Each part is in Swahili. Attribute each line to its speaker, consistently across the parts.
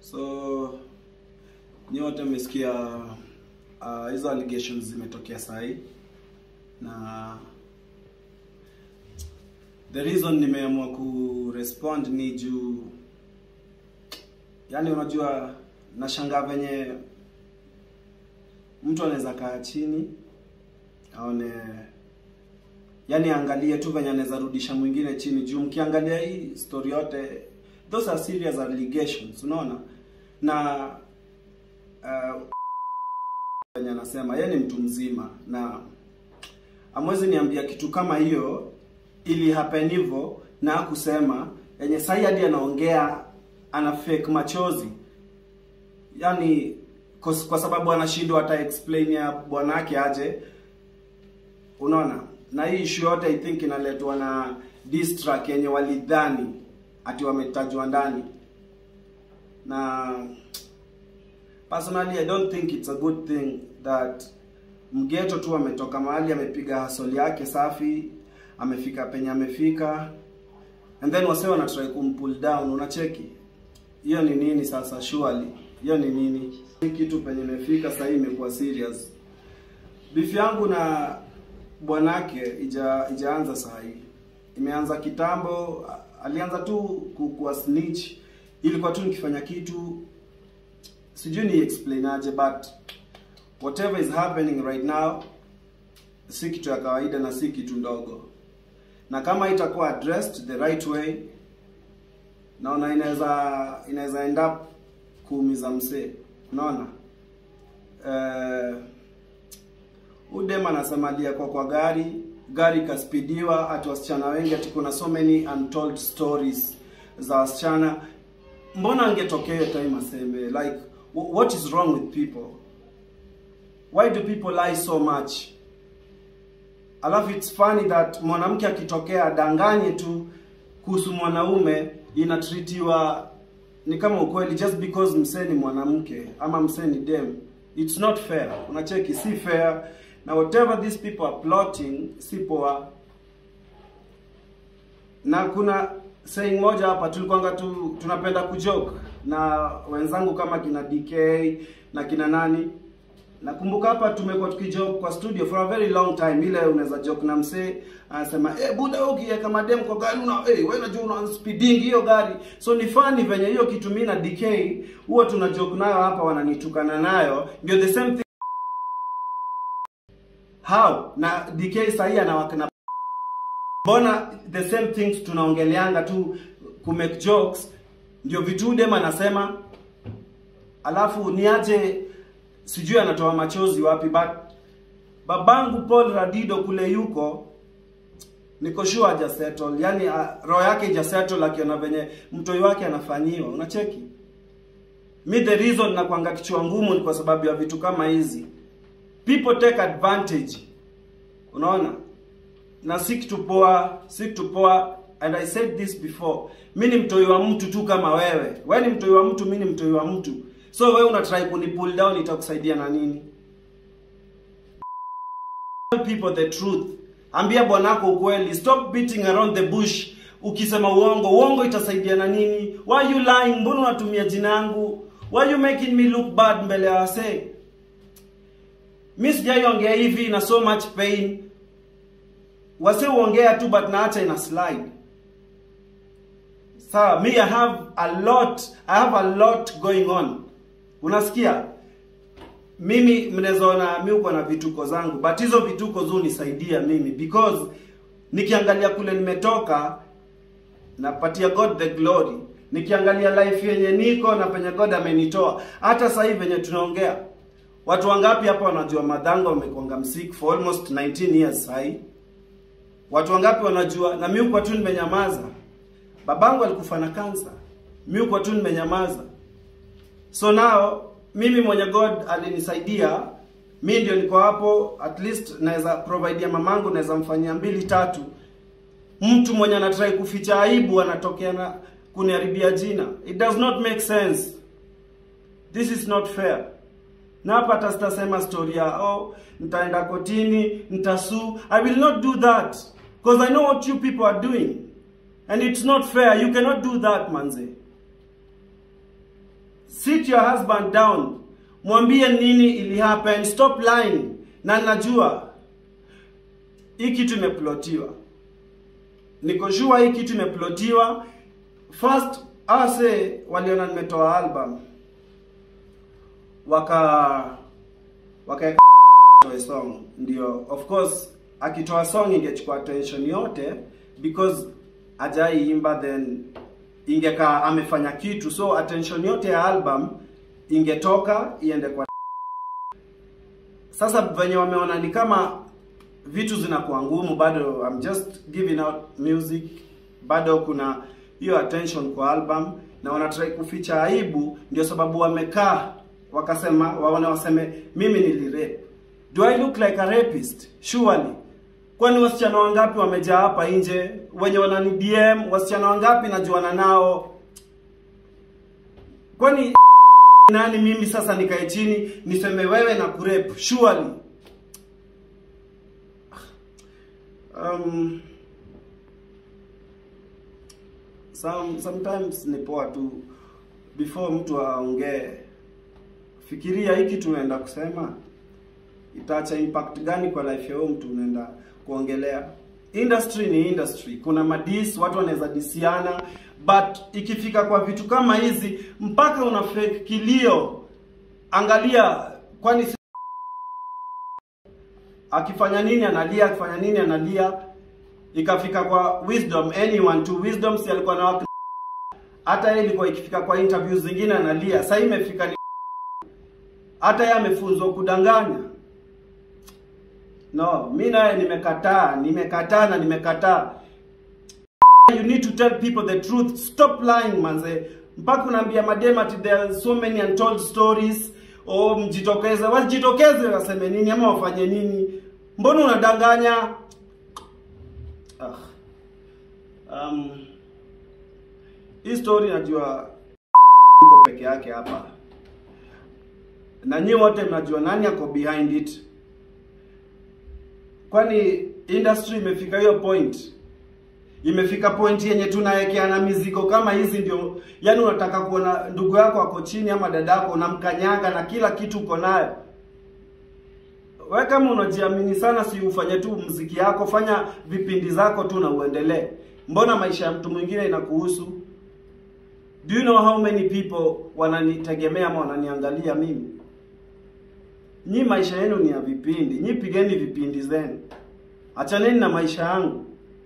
Speaker 1: So nyote mmesikia uh, hizo allegations zimetokea sahi na the reason nimeamua kurespond ni juu yani unajua nashangaa venye mtu anaweza kaa chini aone yani angalie tu venye anaweza rudisha mwingine chini juu mkiangalia hii story yote those are serious allegations unaona na uh, venye anasema yeye ni mtu mzima na amwezi niambia kitu kama hiyo ili happen hivyo na kusema yenye sahi hadi anaongea ana fake machozi yani kwa, kwa sababu anashindwa hata explain ya bwanake aje unaona na hii issue yote i think inaletwa na diss track yenye walidhani ati wametajwa ndani na personally i don't think it's a good thing that mgeto tu ametoka mahali amepiga hasoli yake safi amefika penye amefika and then wase wanatry kumpull down unacheki hiyo ni nini sasa surely hiyo ni nini hii kitu penye imefika sasa imekuwa serious beef yangu na bwanake ija ijaanza saa hii imeanza kitambo alianza tu kuwa snitch ilikuwa tu nikifanya kitu sijui ni explain aje but whatever is happening right now si kitu ya kawaida na si kitu ndogo na kama itakuwa addressed the right way naona inaweza inaweza end up kuumiza msee unaona uh, udem anasema aliyekuwa kwa gari gari ikaspidiwa ati wasichana wengi ati kuna so many untold stories za wasichana mbona angetokea hiyo time aseme like what is wrong with people why do people lie so much alafu it's funny that mwanamke akitokea adanganye tu kuhusu mwanaume inatritiwa ni kama ukweli just because msee ni mwanamke ama msee ni dem it's not fair unacheki si fair na whatever these people are plotting si poa na kuna saying moja hapa tulikwanga tu tunapenda kujoke na wenzangu kama kina DK na kina nani nakumbuka hapa tumekuwa tukijoke kwa studio for a very long time ile unaweza joke na msee anasema eh buda wewe ukiweka madem kwa gari una eh wewe unajua una speeding hiyo gari so ni funny venye hiyo kitu mimi na DK huwa tuna joke nayo hapa wananitukana nayo ndio the same thing how na DK sahi anawakana mbona the same things tunaongeleanga tu ku make jokes ndio vitu dem anasema alafu niaje sijui anatoa machozi wapi but babangu Paul Radido kule yuko niko sure haja settle yani uh, roho yake ija settle akiona venye mtoi wake anafanyiwa unacheki mi the reason nakwanga kichwa ngumu ni kwa sababu ya vitu kama hizi people take advantage unaona na si kitu poa si kitu poa and i said this before mi ni mtoi wa mtu tu kama wewe wewe ni mtoi wa mtu mi ni mtoi wa mtu so wewe una try kuni pull down itakusaidia na nini tell people the truth ambia bwanako ukweli stop beating around the bush ukisema uongo uongo itasaidia na nini why you lying mbona unatumia jina yangu why you making me look bad mbele ya wasee mi sijaiongea hivi na so much pain wase uongea tu but naacha ina slide sawa me i have a lot i have a lot going on unasikia mimi mnawezaona mi uko na vituko zangu but hizo vituko zu nisaidia mimi because nikiangalia kule nimetoka napatia god the glory nikiangalia life yenye niko na penye god amenitoa hata sasa hivi venye tunaongea watu wangapi hapa wanajua madhango wamekwanga msik for almost 19 years sahii watu wangapi wanajua na mi uko tu nimenyamaza babangu alikufa na kansa mi uko tu nimenyamaza so now mimi mwenye god alinisaidia mi ndio niko hapo at least naweza providea mamangu naweza mfanyia mbili tatu mtu mwenye anatrai kuficha aibu anatokea na kuniharibia jina it does not make sense this is not fair na hapa hata sitasema story ya oh nitaenda kotini nitasu i will not do that because i know what you people are doing and it's not fair you cannot do that manze sit your husband down mwambie nini ili happen stop lying na najua hii kitu imeplotiwa niko sure hii kitu imeplotiwa first ase waliona nimetoa album waka wakaeka toe song ndio of course akitoa song ingechukua attention yote because ajaiimba then ingekaa amefanya kitu so attention yote ya album ingetoka iende kwa sasa venye wameona ni kama vitu zinakuwa ngumu bado I'm just giving out music bado kuna hiyo attention kwa album na wanatrai kuficha aibu ndio sababu wamekaa wakasema waone waseme mimi nilirape do I look like a rapist surely kwani wasichana wangapi wamejaa hapa nje wenye wanani DM wasichana wangapi najuana nao kwani nani mimi sasa nikae chini niseme wewe na kurep surely um, some, sometimes ni poa tu before mtu aongee fikiria hiki tunaenda kusema itaacha impact gani kwa life ya huyo mtu unaenda kuongelea industry ni industry kuna madis watu wanaweza disiana but ikifika kwa vitu kama hizi mpaka una fake kilio angalia kwani si- akifanya nini analia akifanya nini analia ikafika kwa wisdom anyone to wisdom si alikuwa na wak- hata yeye ilikuwa ikifika kwa interviews zingine analia sasa imefika ni hata yeye amefunzwa kudanganya no mi naye nimekataa nimekataa na nimekataa you need to tell people the truth stop lying manze mpaka unaambia madem ati there are so many untold stories o mjitokeze wajitokeze waseme nini ama wafanye nini mbona unadanganya ah. um, hii story najua iko peke yake hapa na nyi wote mnajua nani ako behind it kwani industry imefika hiyo point imefika point yenye tunawekeana mizigo kama hizi ndio yani unataka kuona ndugu yako ako chini ama dadako unamkanyaga na kila kitu uko nayo we kama unajiamini sana si ufanye tu mziki yako fanya vipindi zako tu na uendelee mbona maisha ya mtu mwingine inakuhusu do you know how many people wananitegemea ama wananiangalia mimi nyi maisha yenu ni ya vipindi nyi pigeni vipindi zenu achaneni na maisha yangu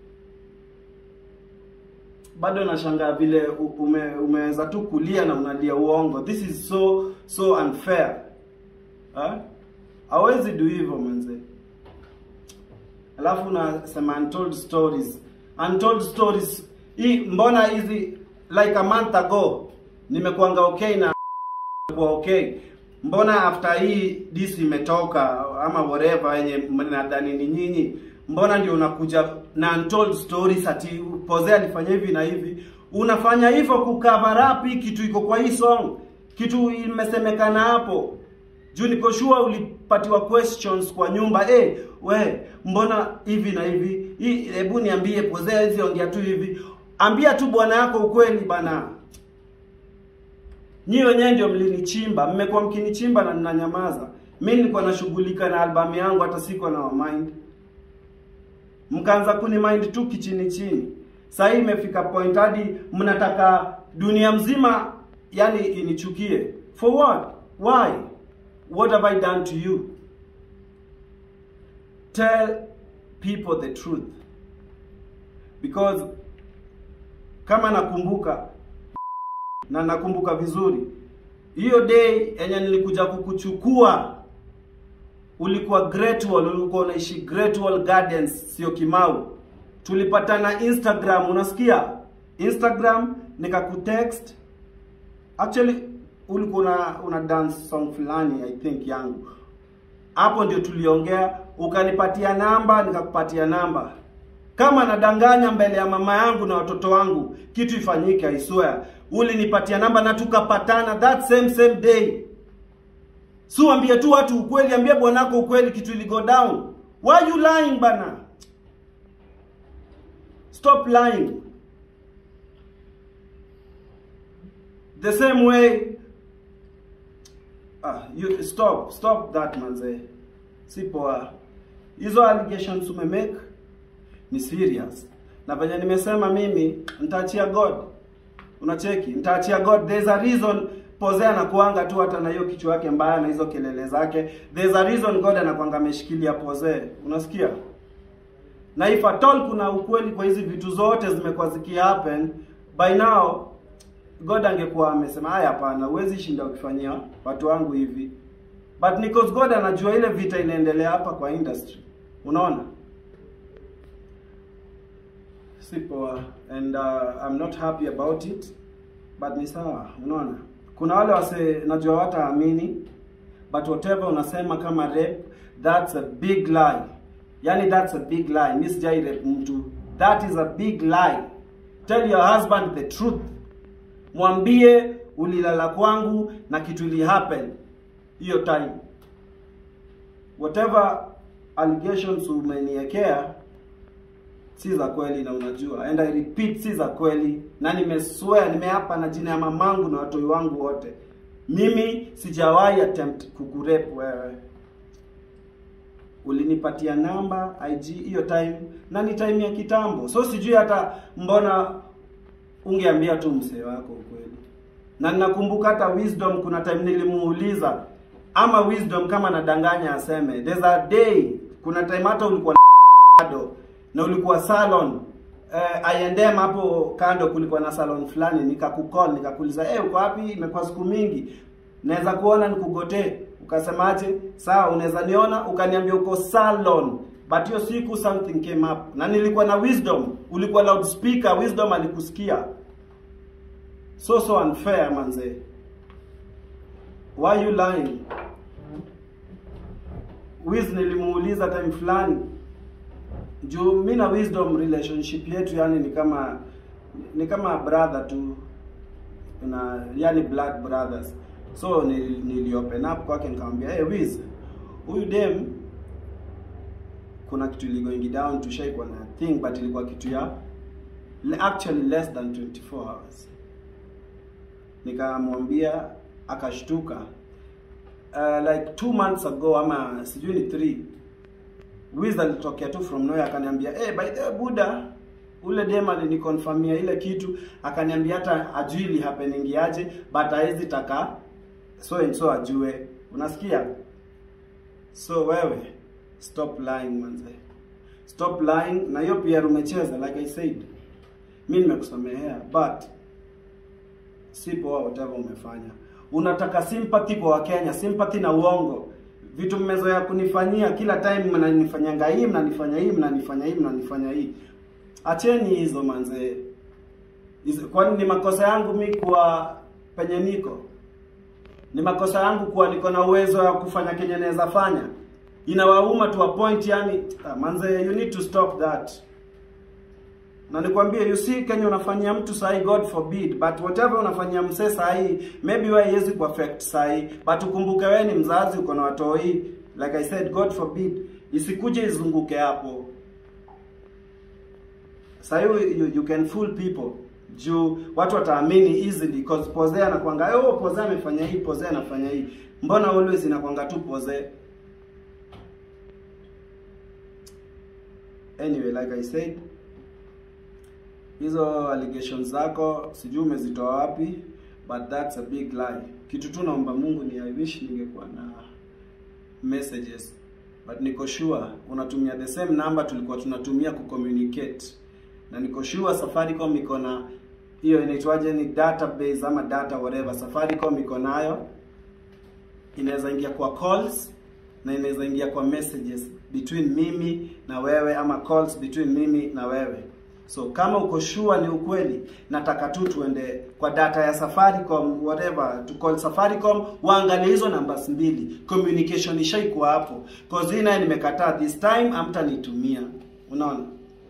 Speaker 1: bado nashangaa vile u- ume, umeweza tu kulia na unalia uongo this is so so unfair ha? hawezi do hivyo manze alafu unasema untold stories untold stories hii mbona hizi like a month ago nimekuanga okay na kuwa okay mbona after hii dis imetoka ama whatever yenye mnadhani ni nyinyi mbona ndio unakuja na untold stories ati Poze alifanya hivi na hivi unafanya hivyo kucover up hii kitu iko kwa hii song kitu imesemekana hapo juu niko sure ulipatiwa questions kwa nyumba eh we mbona hivi na hivi hii hebu niambie Poze hizi ongea tu hivi ambia tu bwana yako ukweli bana Nyi wenyewe ndio mlinichimba, mmekuwa mkinichimba na ninanyamaza. Mimi nilikuwa nashughulika na albamu yangu hata siko na mind. Mkaanza kuni mind tu kichini chini. Sasa hii imefika point hadi mnataka dunia mzima yani inichukie. For what? Why? What have I done to you? Tell people the truth. Because kama nakumbuka na nakumbuka vizuri hiyo day yenye nilikuja kukuchukua ulikuwa Great Wall, ulikuwa unaishi Great Wall Gardens, sio Kimau. Tulipatana Instagram, unasikia? Instagram nikakutext. Actually ulikuwa una, una dance song fulani I think yangu. Hapo ndio tuliongea, ukanipatia namba, nikakupatia namba. Kama nadanganya mbele ya mama yangu na watoto wangu, kitu ifanyike, I swear. Ulinipatia namba na tukapatana that same same day. Si ambie tu watu ukweli, ambie bwanako ukweli, kitu ili go down. Why you lying bana? Stop lying. The same way ah, you stop stop that manze si poa hizo allegations umemake ni serious na venye nimesema mimi nitaachia god unacheki nitaachia god there's a reason Pose anakuanga tu hata na hiyo kichwa yake mbaya na hizo kelele zake. There's a reason God anakuanga ameshikilia Pose. Unasikia? Na if at all kuna ukweli kwa hizi vitu zote zimekuwa ziki happen, by now God angekuwa amesema haya, hapana, huwezi shinda ukifanyia watu wangu hivi. But because God anajua ile vita inaendelea hapa kwa industry. Unaona? Si poa and uh, I'm not happy about it but ni sawa, unaona? Kuna wale wase najua wataamini but whatever unasema kama rape that's a big lie. Yani that's a big lie. Mimi sijai rape mtu. That is a big lie. Tell your husband the truth. Mwambie ulilala kwangu na kitu ili happen hiyo time. Whatever allegations umeniekea si za kweli na unajua and I repeat si za kweli na nimeswear nimeapa na jina ya mamangu na watoi wangu wote mimi sijawahi attempt kukurep wewe ulinipatia namba IG hiyo time na ni time ya kitambo so sijui hata mbona ungeambia tu msee wako ukweli na ninakumbuka hata wisdom kuna time nilimuuliza ama wisdom kama nadanganya aseme there's a day kuna time hata ulikuwa na na ulikuwa salon eh, aiendem hapo kando kulikuwa na salon fulani nikakukol nikakuuliza eh uko wapi imekuwa siku mingi naweza kuona nikugotee ukasemaje sawa unaweza niona ukaniambia uko salon but hiyo siku something came up na nilikuwa na wisdom ulikuwa loudspeaker wisdom alikusikia so so unfair manze why you lying Wiz nilimuuliza time fulani juu mi na wisdom relationship yetu yani ni kama ni kama brother tu na yani blood brothers so nili, nili open up kwake nikamwambia hey Wiz huyu dem kuna kitu ili going down tushaikuwa na thing but ilikuwa kitu ya actually less than 24 hours nikamwambia akashtuka uh, like two months ago ama sijui ni three Wiz alitokea tu from nowhere akaniambia hey, by the way Buda ule dem alinikonfirmia ile kitu akaniambia hata ajui ili happening aje but hawezi taka so and so ajue unasikia so wewe stop lying manze stop lying na hiyo pia umecheza like I said mi nimekusamehea but si poa whatever umefanya unataka sympathy kwa wakenya sympathy na uongo vitu mmezoea kunifanyia kila time mnanifanyanga hii mnanifanya hii mnanifanya hii mnanifanya hii acheni hizo manze Hizo- kwani ni makosa yangu mi kuwa penye niko ni makosa yangu kuwa niko na uwezo wa kufanya kenye naweza fanya inawauma to a point yani ah, manze you need to stop that na nikwambie you see kenye unafanyia mtu sahi god forbid but whatever unafanyia msee sahi maybe wewe haiwezi kuaffect sahi but ukumbuke wewe ni mzazi uko na watoi like i said god forbid isikuje izunguke hapo sahi you, you can fool people juu watu wataamini easily because Pose anakwanga oh Pose amefanya hii Pose anafanya hii mbona always inakwanga tu Pose anyway like i said hizo allegations zako sijui umezitoa wapi but that's a big lie kitu tu naomba mungu ni i wish ningekuwa na messages but niko sure unatumia the same number tulikuwa tunatumia kucommunicate na niko sure safaricom iko na hiyo inaitwaje ni database ama data whatever safaricom iko nayo inaweza ingia kwa calls na inaweza ingia kwa messages between mimi na wewe ama calls between mimi na wewe so kama uko sure ni ukweli nataka tu tuende kwa data ya safaricom whatever to call safaricom waangalie hizo numbers mbili communication ishaikuwa hapo cause hii naye nimekataa this time amtanitumia unaona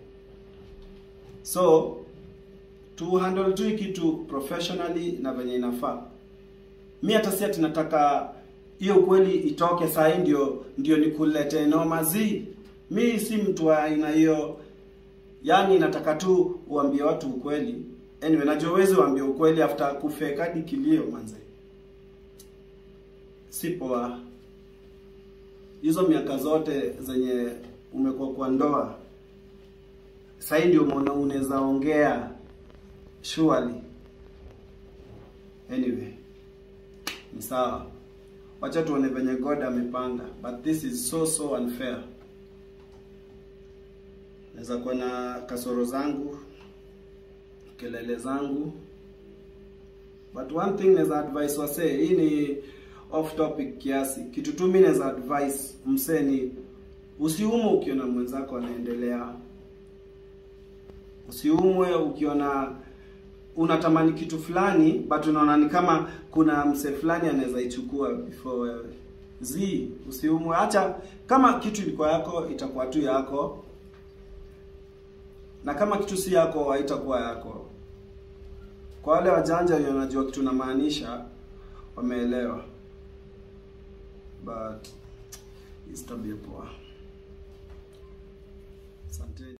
Speaker 1: so tu handle tu hii kitu professionally na venye inafaa mi hata si ati nataka hiyo ukweli itoke sahii ndio ndio nikulete noma zi mi si mtu wa aina hiyo yani nataka tu uambie watu ukweli anyway najua uwezi uambie ukweli after kufeka hadi kilio manze si poa. Hizo miaka zote zenye umekuwa kwa ndoa, sahii ndio umeona unaweza ongea surely. Anyway, ni sawa, wacha tuone venye God amepanga, but this is so so unfair. Naweza kuwa na kasoro zangu, kelele zangu, but one thing naweza advise wasee, hii ni off topic kiasi. Kitu tu mimi naweza advise msee ni usiumwe ukiona mwenzako anaendelea, usiumwe ukiona unatamani kitu fulani but unaona ni kama kuna msee fulani anaweza ichukua before wewe. Zi, usiumwe, acha kama kitu ilikuwa yako itakuwa tu yako, na kama kitu si yako haitakuwa yako. Kwa wale wajanja wenye wanajua kitu namaanisha, wameelewa, but it's tabia poa.